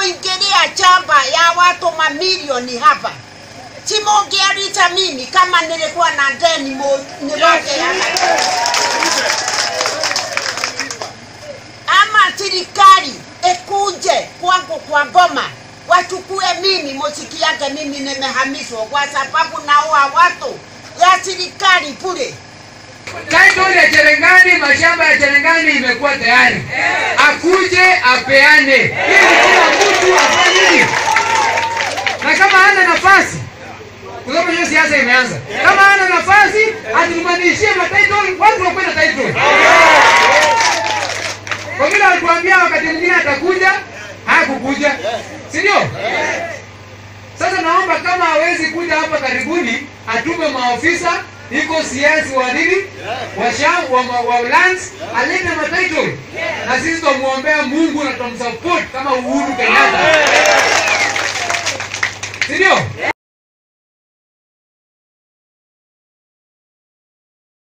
kuingilia chamba ya watu mamilioni hapa. Si mungearita mimi kama nilikuwa na deni mu- nilote hapa. Ama serikali ikuje kwangu kwa Goma wachukue mimi, musikiage mimi nimehamishwa kwa sababu naua watu ya serikali bure. Title ya Cherengani, mashamba ya Cherengani imekuwa tayari, akuje apeane ili kila mtu afanye nini, na kama hana nafasi, kwa sababu hiyo siasa imeanza, kama hana nafasi atumanishie matitle, watu wakuwe na title. Kwa vile alituambia wakati mwingine atakuja, hakukuja, si ndio? Sasa naomba kama hawezi kuja hapa karibuni, atume maofisa iko siasi wa nini wa sham wa, wa, wa lands alete matitle na sisi tumuombea Mungu na tumsupport kama Uhuru Kenyatta